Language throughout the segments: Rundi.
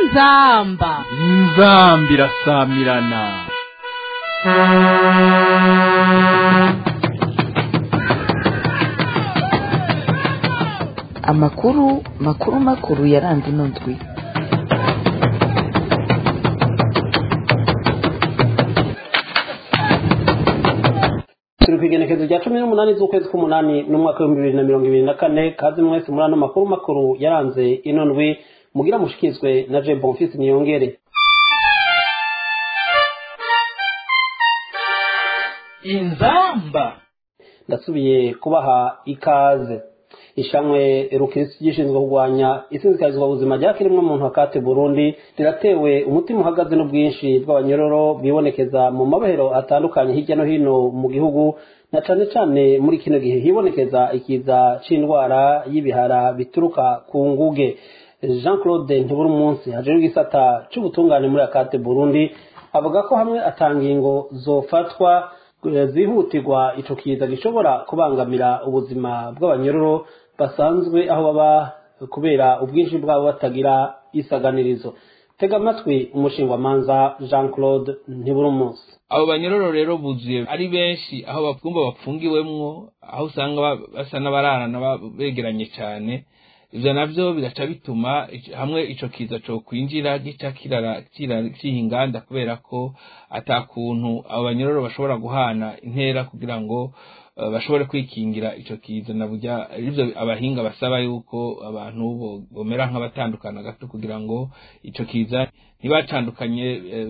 inzamba inzambi irasamirana amakuru makuru makuru yaranze ino ndwi turi ku igenekerezo rya cumi n'umunani z'ukwezi k'umunani n'umwaka w'ibihumbi bibiri na mirongo ibiri na kane kazi mwese muri ano makuru makuru yaranze ino ndwi mugira mushikizwe na je bonfisi niyongere inzamba ndasubiye kubaha ikaze ishamwe rukirisi gishinzwe kurwanya isinzikarizwa buzima rya kiremwa muntu hakate burundi riratewe umutima uhagaze n'ubwinshi bw'abanyororo bibonekeza mu mabohero atandukanye hirya no hino mu gihugu na cane cane muri kino gihe hibonekeza ikiza c'indwara y'ibihara bituruka ku nguge jean claude ntiburi umunsi hajejwe igisata c'ubutungane muri akate burundi avuga ko hamwe atangingo zofatwa zihutirwa ico kiza gishobora kubangamira ubuzima bw'abanyororo basanzwe aho baba kubera ubwinshi bwabo batagira isaganirizo tega amatwi umushingwamanza jean claude ntiburumunsi abo banyororo rero buzuye ari benshi aho bakumva bapfungiwemwo aho usanga basa n'abararana begeranye cyane ivyo navyo bigaca bituma hamwe ico kiza co kwinjira gica kirara ciha inganda kubera ko ata kuntu abo banyororo bashobora guhana intera kugira ngo uh, bashobore kwikingira ico kiza na burya ivyo abahinga basaba yuko abantu bomera nk'abatandukana gato kugira ngo ico kiza ntibacandukanye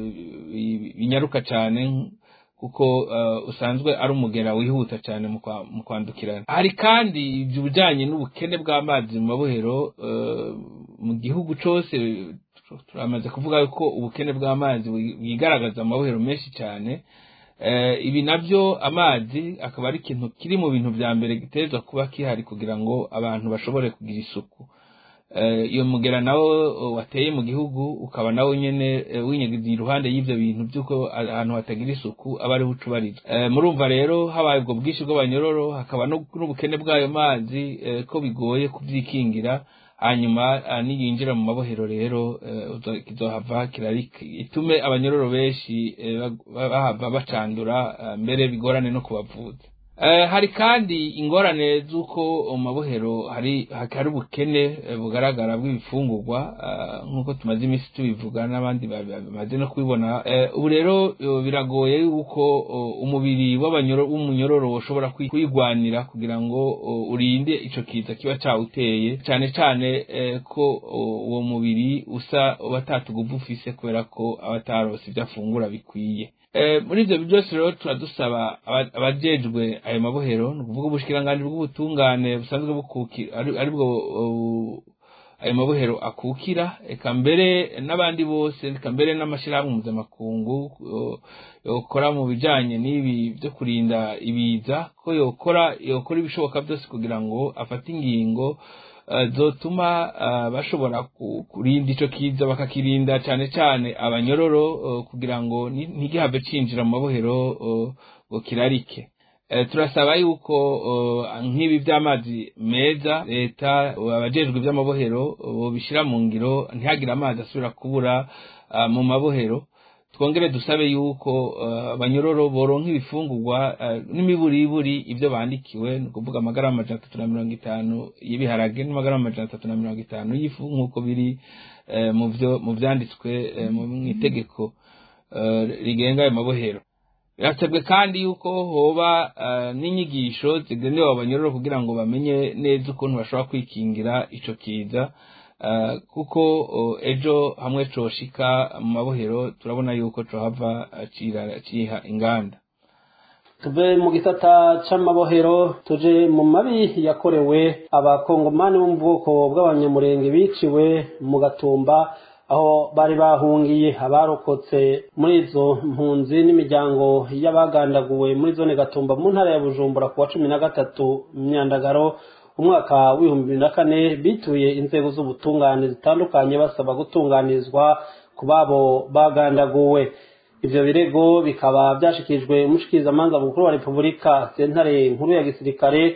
binyaruka cane kuko uh, usanzwe ari umugera wihuta cyane mu kwandukirana hari kandi ibijanye n'ubukene bw'amazi mu mabohero uh, mu gihugu cose turamaze kuvuga ko ubukene bw'amazi bwigaragaza mu mabohero menshi cyane uh, ibi navyo amazi akaba ari ikintu kiri mu bintu vya mbere gitezwa kuba kihari kugira ngo abantu bashobore kugira isuku iyo mugera nawo wateye mu gihugu ukaba nawo nyene winyegiza iruhande y'ivyo bintu by'uko ahantu hatagira isuku aba ariho ucubarizwa murumva rero habaye ubwo bwinshi bw'abanyororo hakaba n'ubukene bw'ayo mazi ko bigoye kubyikingira hanyuma niyinjira mu mabohero rero kizohava itume abanyororo benshi bahava bacandura mbere bigorane no kubavuza hari kandi ingorane z'uko mu mabohero hari hari ubukene bugaragara bw'ibifungurwa nk'uko tumaze iminsi tubivuga n'abandi bamaze no kubibona ubu rero biragoye yuko umubiri w'umunyororo ushobora kwigwanira kugira ngo urinde ico kiza kiba cawuteye cyane cyane ko uwo mubiri usa batatuguva ufise kubera ko abatarose ibyo afungura bikwiye muri ibyo byose rero turadusaba abajejwe ayo mabohero ni ukuvuga ubushikiranganji bw'ubutungane busanzwe bukukira aribwo ayo mabohero akukira eka mbere n'abandi bose eka mbere n'amashyirahamwe mpuzamakungu yokora mu bijanye n'ibi byo kurinda ibiza ko yokora yokora ibishoboka byose kugira ngo afate ingingo zotuma bashobora kurinda ico kiza bakakirinda cyane cyane abanyororo kugira ngo ntigihave cinjira mu mabohero ngo kirarike turasaba yuko nk'ibi by'amazi meza leta abajejwe iby'amabohero bobishyira mu ngiro ntihagire amazi asubira kubura mu mabohero twongere dusabe yuko abanyororo boronka ibifungurwa n'imiburiburi ibyo bandikiwe ni ukuvuga amagarama amajana atatu na mirongo itanu y'ibiharage n'amagarama amajana atatu na mirongo itanu y'ifu nk'uko biri mu byanditswe mu itegeko rigenga ayo mabohero birasabwe kandi yuko hoba n'inyigisho zigenewe abanyororo kugira ngo bamenye neza ukuntu bashobora kwikingira ico kiza kuko ejo hamwe coshika mu mabohero turabona yuko cohava ciha inganda tuve mu gisata c'amabohero tuje mu mabi yakorewe abakongomani bo mu bwoko bw'abanyamurenge biciwe mu gatumba aho bari bahungiye abarokotse muri izo mpunzi n'imiryango y'abagandaguwe muri zone gatumba mu ntara ya bujumbura ku wa cumi na gatatu myandagaro umwaka w'ibihumbi bibiri na kane bituye inzego z'ubutungane zitandukanye basaba gutunganirizwa ku babo bagandaguwe ivyo birego bikaba vyashikirijwe umushikirizamanza mukuru wa repubulika sentare nkuru ya gisirikare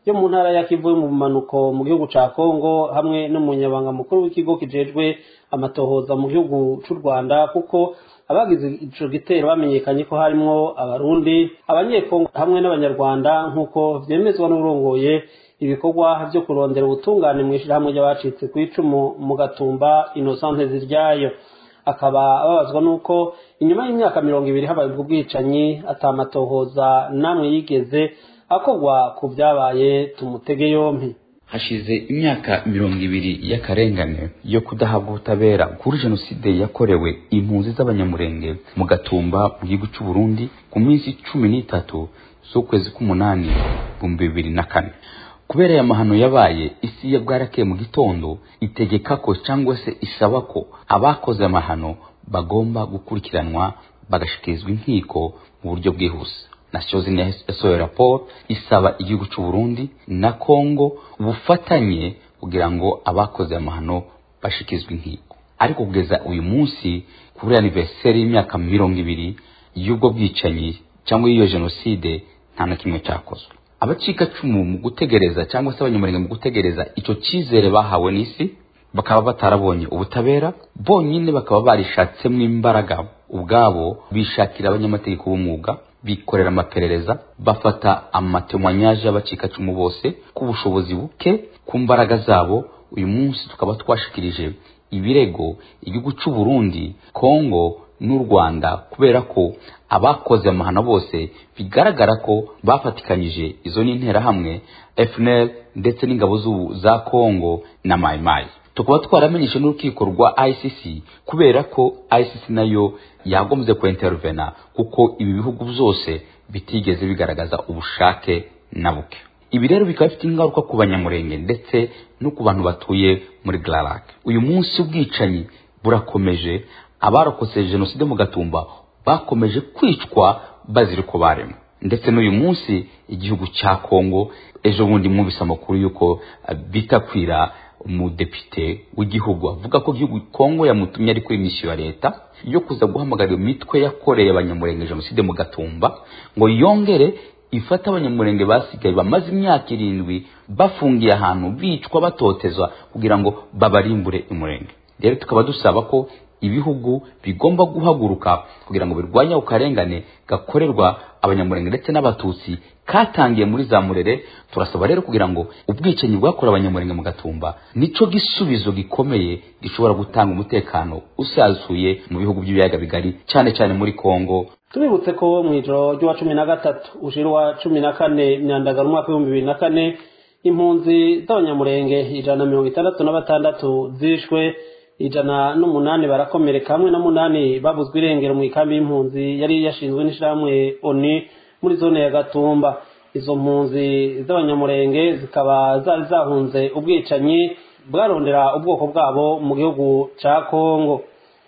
yo mu ntara ya kivu yo mu bumanuko mu gihugu ca kongo hamwe n'umunyabanga mukuru w'ikigo kijejwe amatohoza mu gihugu c'u rwanda kuko abagize ico gitero bamenyekanye ko harimwo abarundi abanyekongo hamwe n'abanyarwanda nk'uko vyemezwa n'urongoye ibikorwa vyo kurondera ubutungane mw'ishirahamwe ry'abacitse kw'icumu mu gatumba inosante ziryayo akaba ababazwa n'uko inyuma y'imyaka mirongo ibiri habaye ubwo bwicanyi atamatohoza namwe yigeze akorwa ku vyabaye tumutege yompi hashize imyaka mirongo ibiri y'akarengane yo kudahabwa ubutabera kuri jenoside yakorewe impunzi z'abanyamurenge mu gatumba mu gihugu cy'u Burundi ku minsi cumi n'itatu z'ukwezi k'umunani ibihumbi bibiri na kane kubera aya mahano yabaye isi ya bwarakeye mu gitondo itegeka ko cyangwa se isaba ko abakoze amahano bagomba gukurikiranwa bagashikirizwa inkiko mu buryo bwihuse nations unies yasohoye raporo isaba igihugu cy'u Burundi na Congo ubufatanye kugira ngo abakoze amahano bashikizwe inkiko ariko kugeza uyu munsi kuri anniversaire y'imyaka mirongo ibiri y'ubwo bwicanyi cyangwa y'iyo jenoside nta na kimwe cyakozwe abacikacumu mu gutegereza cyangwa se abanyamurenge mu gutegereza icyo cyizere bahawe n'isi bakaba batarabonye ubutabera bonyine bakaba barishatsemo imbaraga ubwabo bishakira abanyamategeko b'umwuga bikorera amaperereza bafata amatemwanyaje y'abacikacumu bose ku bushobozi buke ku mbaraga zabo uyu munsi tukaba twashikirije ibirego igihugu cy'u Burundi Kongo n'u Rwanda kubera ko abakoze amahano bose bigaragara ko bafatikanyije izo n'interahamwe FNL ndetse n'ingabo za Kongo na Mai Mai tukaba twaramenyeshe n'urukiko rwa ICC kubera ko ICC nayo yagombye ku intervena kuko ibi bihugu byose bitigeze bigaragaza ubushake na buke ibi rero bikaba bifite ingaruka ku banyamurenge ndetse no ku bantu batuye muri Glarak uyu munsi ubwicanyi burakomeje abarokotse jenoside mu gatumba bakomeje kwicwa bazira uko baremwe ndetse n'uyu munsi igihugu cya Kongo ejo bundi mwumvise amakuru y'uko bitakwira umudepite w'igihugu avuga ko igihugu Kongo yamutumye ari kuri misiyo ya leta yo kuza guhamagarira imitwe yakoreye abanyamurenge jenoside mu gatumba ngo yongere ifata abanyamurenge basigaye bamaze imyaka irindwi bafungiye ahantu bicwa batotezwa kugira ngo babarimbure imurenge rero tukaba dusaba ko ibihugu bigomba guhaguruka kugira ngo birwanye akarengane gakorerwa abanyamurenge ndetse n'abatutsi katangiye muri za murere turasaba rero kugira ngo ubwicanyi bwakorewe abanyamurenge mu gatumba nico gisubizo gikomeye gishobora gutanga umutekano usazuye mu bihugu by'ibiyaga bigari cyane cyane muri Kongo tubibutse ko mu ijoro ry'uwa cumi na gatatu ushira uwa cumi na kane myandagaro umwaka w'ibihumbi bibiri na kane impunzi z'abanyamurenge ijana na mirongo itandatu na batandatu zishwe ijana n'umunani barakomereka hamwe na munani babuzwe irengero mu ikambi y'impunzi yari yashinzwe n'ishyirahamwe oni muri zone ya gatumba izo mpunzi z'abanyamurenge zikaba zari zahunze ubwicanyi bwarondera ubwoko bwabo mu gihugu cya kongo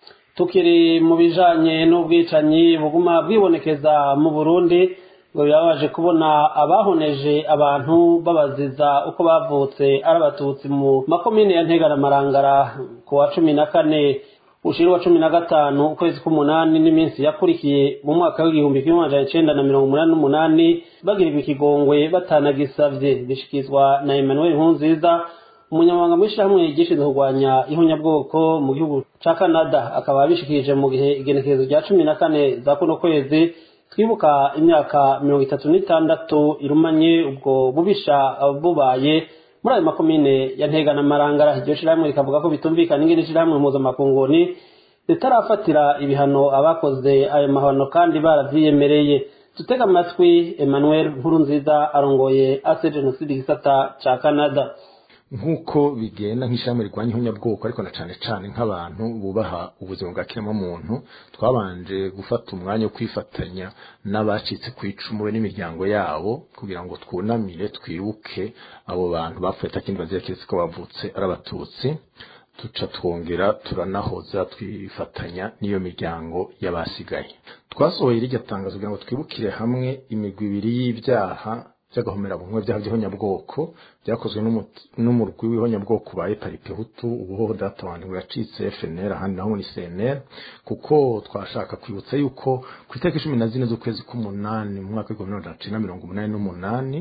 tukiri mu bijanye n'ubwicanyi buguma bwibonekeza mu burundi ngo birabaje kubona abahoneje abantu babaziza uko bavutse ari abatutsi mu makomine ya ntega na marangara ku wa cumi na kane ushiri wa cumi na gatanu ukwezi k'umunani n'iminsi yakurikiye mu mwaka w'igihumbi kimwe amajana icenda na mirongo umunani n'umunani bagirirwa ikigongwe batanagisavye bishikizwa na emmanuel nkunziza umunyamabanga mw'ishirahamwe gishinzwe kurwanya ihunyabwoko mu gihugu ca canada akaba abishikirije mu gihe igenekerezo rya cumi na kane za kuno kwezi twibuka imyaka mirongo itatu n'itandatu irumanye ubwo bubisha bubaye muri ayo makomine ya ntega na marangara iryo shirahamwe rikavuga ko bitumvikana ingene ishirahamwe mpuzamakunguni ritarafatira ibihano abakoze ayo mahano kandi baravyiyemereye dutega amatwi emmanuel nkuru nziza arongoye ase jenoside igisata ca canada nk'uko bigenda nk'ishami rirwanya ihunyabwoko ariko na cane cane nk'abantu bubaha ubuzima bwa kiremwamuntu twabanje gufata umwanya wo kwifatanya n'abacitse ku icumu n'imiryango yabo kugira ngo twunamire twibuke abo bantu bapfuye atakindi bazira keretse ko bavutse ari abatutsi tuca twongera turanahoza twifatanya n'iyo miryango y'abasigaye twasohoye rirya tangazo kugira ngo twibukire hamwe imigwi ibiri y'ibyaha by'agahomera bumwe byaha by'ihonyabwoko byakozwe n'umurwi w'ihonyabwoko ba eparipe hutu ubuhoho data wanjye yacitse FNL ahandi naho ni CNL kuko twashaka kwibutsa yuko ku itariki cumi na zine z'ukwezi k'umunani mu mwaka w'igihumbi magana cyenda mirongo umunani n'umunani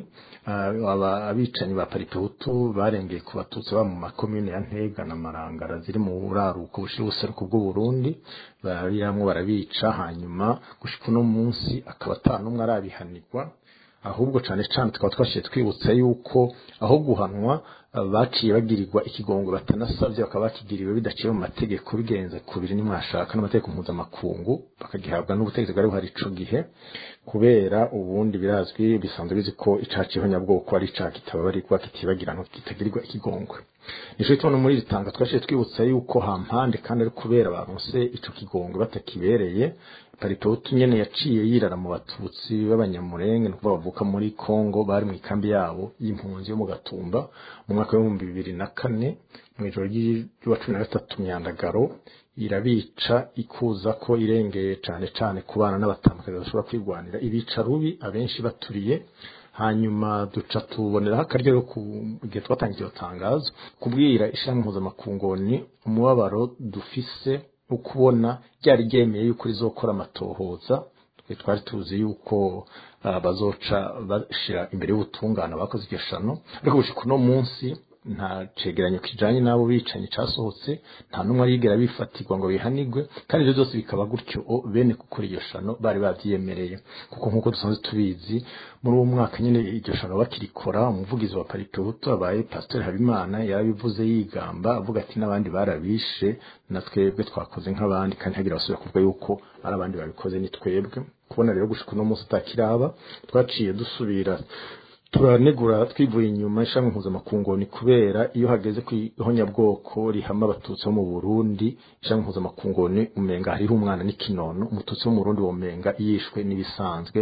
abicanyi ba paripe hutu barengeye ku batutsi baba mu makomine ya ntega na marangara ziri mu buraruko bushira ubuseruko bw'uburundi bariramwo barabica hanyuma gushika uno munsi akaba ata n'umwe arabihanirwa ahubwo cane cane tukaba twashiye twibutsa yuko aho guhanwa baciye bagirirwa ikigongo batanasabye bakaba bakigiriwe bidaciye mu mategeko bigenze kubiri nimwashaka n'amategeko mpuzamakungu bakagihabwa n'ubutegetsi bwari buhari ico gihe kubera ubundi birazwi bisanzwe bizi ko icaha c'ihonyabwoko ari icaha kitababarirwa kitibagirana kitagirirwa ikigongwe nico gituma muri iri tanga twashiye twibutsa yuko hampande kandi ari kubera baronse ico kigongwe batakibereye paritotu nyene yaciye yirara mu batutsi b'abanyamurenge nukuvuga bavuka muri Kongo bari mu ikambi yabo y'impunzi yo mu Gatumba mu mwaka w'ibihumbi bibiri na kane mw'ijoro ry'uwa cumi na gatatu myandagaro irabica ikuza ko irengeye cane cane ku bana n'abatambakazi bashobora kwigwanira ibica rubi abenshi baturiye hanyuma duca tuboneraho akaryo yo gihe twatangiye iyo tangazo kubwira ishami mpuzamakungu ni umubabaro dufise ukubona ryari ryemeye yuko rizokora amatohoza twe twari tuzi yuko bazoca bashira imbere y'ubutungane bakoze iryo shano ariko gushika uno munsi nta cegeranyo kijanye n'abo bicanyi casohotse nta n'umwe arigera bifatirwa ngo bihanigwe kandi ivyo byose bikaba gutyo bene gukora iryo shano bari bavyiyemereye kuko nk'uko dusanzwe tubizi muri uwo mwaka nyene iryo shano bakirikora umuvugizi wa parike hutu abaye pasiteri habimana yarabivuze yigamba avuga ati n'abandi barabishe na twebwe twakoze nk'abandi kandi hagira basubira kuvuga yuko ari abandi babikoze ni twebwe kubona rero gushika uno munsi utakiraba twaciye dusubira turanegura twivuye inyuma ishami mpuzamakungu ni kubera iyo hageze ku ihonyabwoko rihama abatutsi bo mu burundi ishami mpuzamakungu ni umenga hariho umwana n'ikinono umututsi wo mu burundi womenga yishwe n'ibisanzwe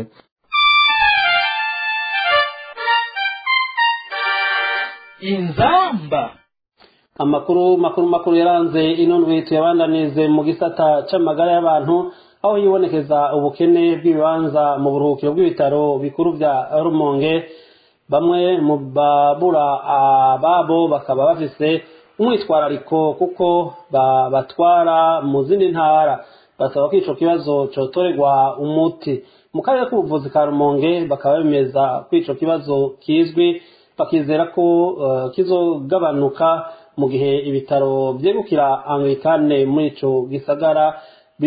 inzamba amakuru makuru makuru yaranze ino ndwi tuyabandanize mu gisata c'amagara y'abantu aho yibonekeza ubukene bw'ibibanza mu buruhukiro bw'ibitaro bikuru vya rumonge bamwe mu babura ababo bakaba bafise umwitwarariko kuko babatwara mu zindi ntara basaba ko ico kibazo cotorerwa umuti mu karere k'ubuvuzi ka rumonge bakaba bemeza ko ico kibazo kizwi bakizera ko uh, kizogabanuka mu gihe ibitaro vyegukira anglikane muri ico gisagara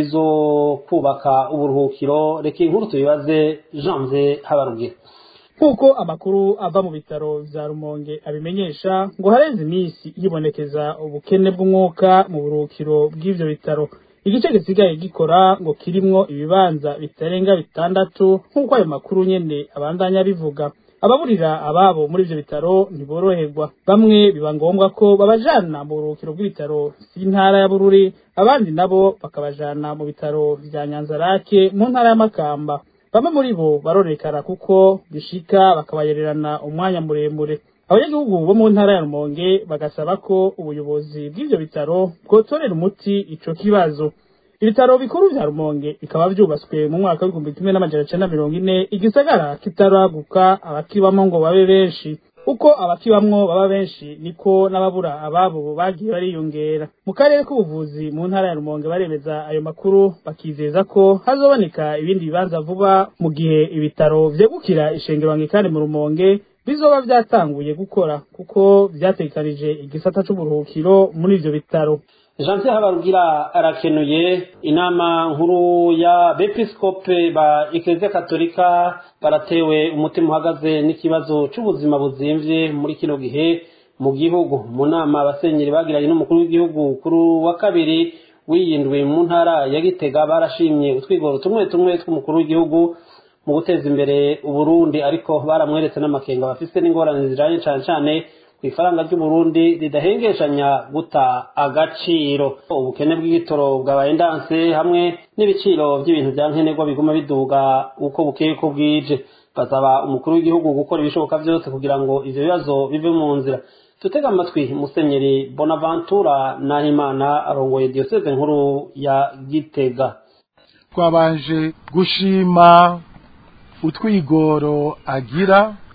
bizokubaka uburuhukiro reka inkuru tubibaze janvier habarugira nk'uko amakuru ava mu bitaro vya rumonge abimenyesha ngo harenze iminsi hibonekeza ubukene bw'umwuka mu buruhukiro bw'ivyo bitaro igice gisigaye gikora ngo kirimwo ibibanza bitarenga bitandatu nk'uko ayo makuru nyene abandanya bivuga ababurira ababo muri ivyo bitaro ntiboroherwa bamwe biba ngombwa ko babajana mu buruhukiro bw'ibitaro vy'intara ya bururi abandi nabo bakabajana mu bitaro vya nyanzarake mu ntara y'amakamba bamwe muri bo barorekara kuko bishika bakabayererana umwanya muremure abanyagihugu bo mu ntara ya rumonge bagasaba ko ubuyobozi bw'ivyo bitaro bwotorera umuti ico kibazo ibitaro bikuru vya rumonge bikaba vyubatswe mu mwaka w'igihumbi kimwe n'amajana cenda mirongo ine igisagara kitaraguka abakibamwo ngo babe benshi uko abakibamwo baba benshi niko n'ababura ababo bagiye bariyongera mu karere k'ubuvuzi mu ntara ya rumonge baremeza ayo makuru bakizeza ko hazoboneka ibindi bibanza vuba mu gihe ibitaro vyegukira ishengero anglikani mu rumonge bizoba vyatanguye gukora kuko vyategekanije igisata c'uburuhukiro muri ivyo bitaro janvier habarugira arakenuye inama nkuru ya bepiskope ba eklezia katolika baratewe umutima uhagaze n'ikibazo c'ubuzima buzimvye muri kino gihe mu gihugu mu nama abasenyeri bagiranye n'umukuru w'igihugu kuri wa kabiri wiyindwi mu ntara ya gitega barashimye utwigoro tumwe tumwe tw'umukuru w'igihugu mu guteza imbere uburundi ariko baramweretse n'amakenga bafise n'ingorane zijanye cane cane ku ifaranga ry'uburundi ridahengeshanya guta agaciro ubukene bw'igitoro bwabaye ndanse hamwe n'ibiciro by'ibintu bya nkenerwa biguma biduga uko bukeye ko bwije basaba umukuru w'igihugu gukora ibishoboka byose kugira ngo ivyo bibazo bive mu nzira tutega amatwi musenyeri bonaventura nahimana arongoye diyoseze nkuru ya gitega twabanje gushima utwigoro agira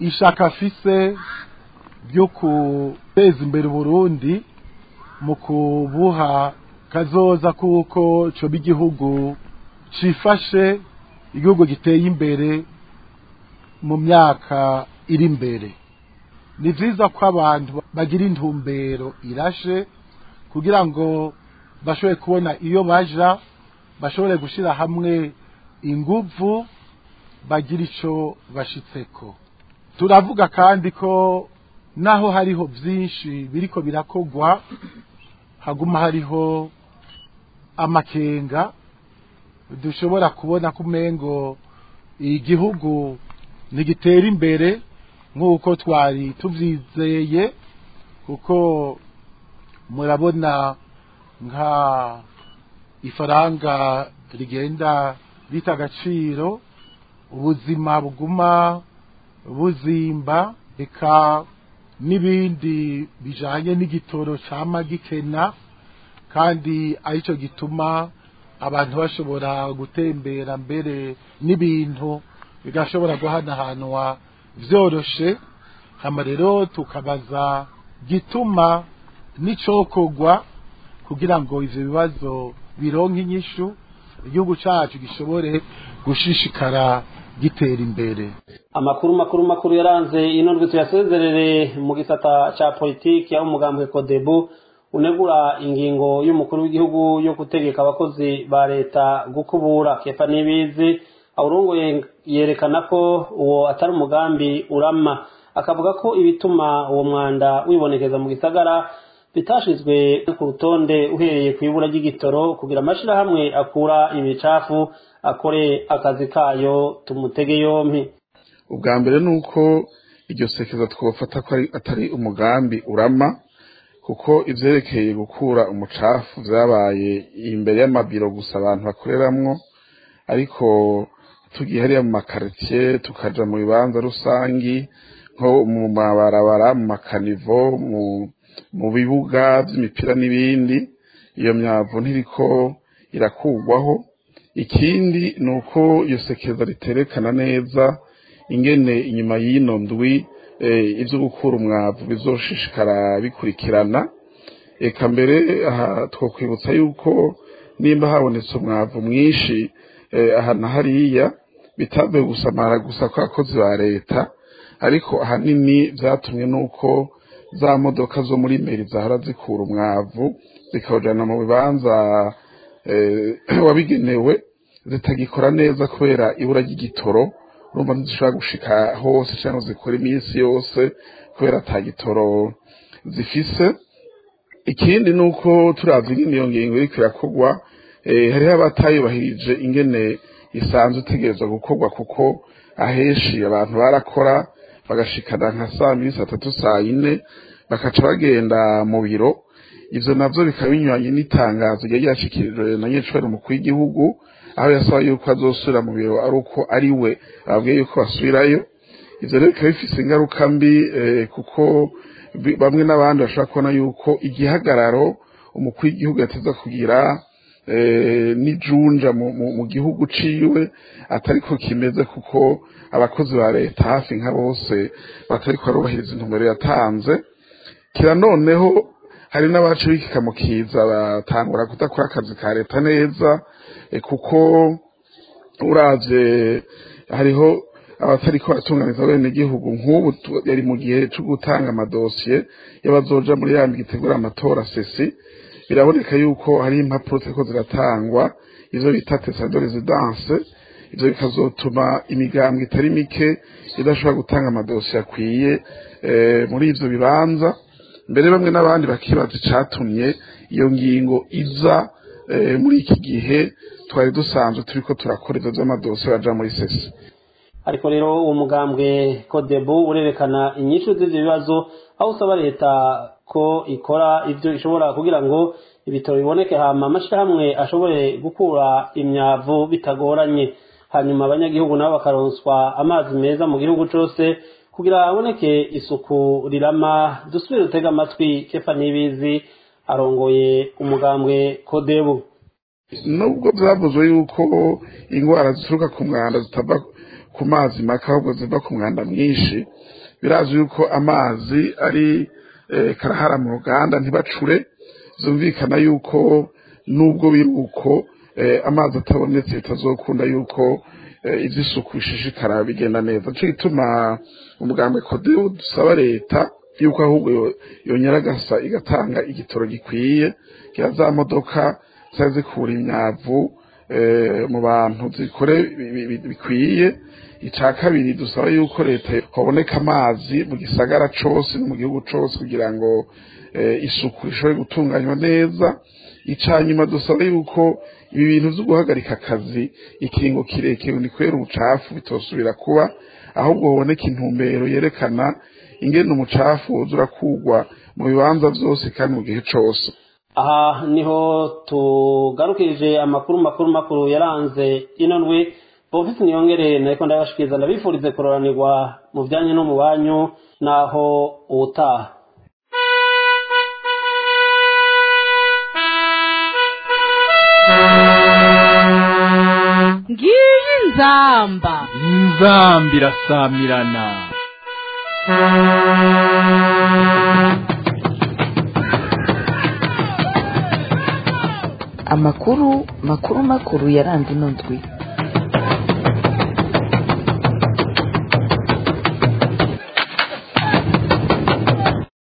ishaka afise ryo guteza imbere uburundi mu kubuha kazoza kuko coba igihugu cifashe igihugu giteye imbere mu myaka iri imbere ni vyiza ko abantu bagira intumbero irashe kugira ngo bashobore kubona iyo baja bashobore gushira hamwe inguvu bagira ico bashitseko turavuga kandi ko naho hariho vyinshi biriko birakogwa haguma hariho amakenga dushobora kubona ko umengo igihugu ntigitera imbere nk'uko twari tuvyizeye kuko murabona nka ifaranga rigenda rita agaciro ubuzima buguma buzimba eka n'ibindi bijanye n'igitoro cama gikena kandi arico gituma abantu bashobora gutembera mbere n'ibintu bigashobora guhanahanwa vyoroshe hama rero tukabaza gituma n'icokogwa kugira ngo ivyo bibazo bironke inyishu igihugu cacu gishobore gushishikara gitera imbere amakuru makuru makuru yaranze ino ndwi tuyasezerere mu gisata ca politiki aho umugambwe kodebu unegura ingingo y'umukuru w'igihugu yo gutegeka abakozi ba leta gukubura kefa n'ibizi awurongoye yerekana ko uwo atari umugambi urama akavuga ko ibituma uwo mwanda wibonekeza mu gisagara bitashizwe ku rutonde uhereye ku ibura ry'igitoro kugira amashirahamwe akura ibicafu akore akazi kayo tumutege yompi ubwa mbere ni uko iryo sekeza twofata ko atari umugambi urama kuko ivyerekeye gukura umucafu vyabaye imbere y'amabiro gusa abantu bakoreramwo ariko tugiye hariya mu makaritiye tukaja mu bibanza rusangi nko mu mabarabara mu makanivo mu mu bibuga vy'imipira n'ibindi iyo myavu ntiriko irakugwaho ikindi ni uko iyo sekeza riterekana neza ingene inyuma y'ino ndwi ivyo gukura umwavu bizoshishikara bikurikirana eka mbere aha twokwibutsa yuko nimba habonetse umwavu mwinshi aha na hariya bitavuye gusamara gusa kw'abakozi ba leta ariko ahanini vyatumwe n'uko za modoka zo muri meri zahora zikura umwavu zikawujana mu bibanza wabigenewe zitagikora neza kubera ibura ry'igitoro urumva ntizishobora gushika hose cyangwa zikora iminsi yose kubera ata gitoro zifise ikindi ni uko turavye ingene iyo ngingo iriko irakorwa hariho abatayubahirije ingene isanzwe itegerezwa gukorwa kuko ahenshi abantu barakora bagashikana nka saa mbiri saa tatu saa yine bakaca bagenda mu biro ivyo navyo bikaba binyuranye n'itangazo ryari ryashikirijwe na nyecubahiro umukuru w'igihugu aho yasaba yuko azosubira mu biro ari uko ari we ababwiye yuko basubirayo ivyo rero bikaba bifise ingaruka mbi kuko bamwe n'abandi bashobora kubona yuko igihagararo umukuru w'igihugu yateza kugira n'ijunja mu gihugu ciwe atariko kimeze kuko abakozi ba leta hafi nka bose batariko barubahiriza intumbero yatanze kira noneho hari n'abacu bikika mu kiza batangura kudakora akazi ka leta neza kuko uravye hariho abatariko baratunganiza bene igihugu nk'ubu yari mu gihe co gutanga amadosiye y'abazoja muri ya gitegura amatora sesi biraboneka yuko hari impapuro ziriko ziratangwa izo bita tesa de residence ivyo bikazotuma imigambwe itari mike idashobora gutanga amadosiye akwiye muri ivyo bibanza mbere bamwe n'abandi bakibaza icatumye iyo ngingo iza muri iki gihe twari dusanzwe turiko turakora ivyo vy'amadosiye baja muri sesi ariko rero uwo mugambwe kodebu urerekana inyishu z'ivyo bibazo aho usaba leta ko ikora ivyo ishobora kugira ngo ibitaro biboneke hama amashirahamwe ashobore gukura imyavu bitagoranye hanyuma abanyagihugu nabo bakaronswa amazi meza mu gihugu cose kugira haboneke isuku rirama dusubire dutega amatwi kefa nibizi arongoye umugambwe kodebu nubwo byavuzwe yuko indwara zituruka ku mwanda zitava ku mazi make ahubwo ziva ku mwanda mwinshi birazwi yuko amazi ari karahara mu ruganda ntibacure zumvikana yuko nubwo biri uko amazi atabonetse bitazokunda yuko iby'isuku bishishikara bigenda neza nicyo gituma umugambwe kodewu dusaba leta yuko ahubwo yonyaragasa igatanga igitoro gikwiye kira za modoka zari zikura imyavu mu bantu zikore bikwiye icya kabiri dusaba yuko leta haboneka amazi mu gisagara cyose no mu gihugu cyose kugira ngo isuku ishobore gutunganywa neza icya nyuma dusaba yuko ibi bintu byo guhagarika akazi ikiringo kirekire ni kubera ubucafu bitosubira kuba ahubwo haboneka intumbero yerekana ingene umucafu uza urakugwa mu bibanza byose kandi mu gihe cyose aha niho tugarukirije amakuru makuru makuru yaranze ino ndwi bofisi niyongere nariko ndabashikiriza ndabifurize kuroranirwa mu bijanye no mu banyu naho ubutaha ngiyi nzamba inzamba irasamirana amakuru makuru makuru yaranze ino ndwi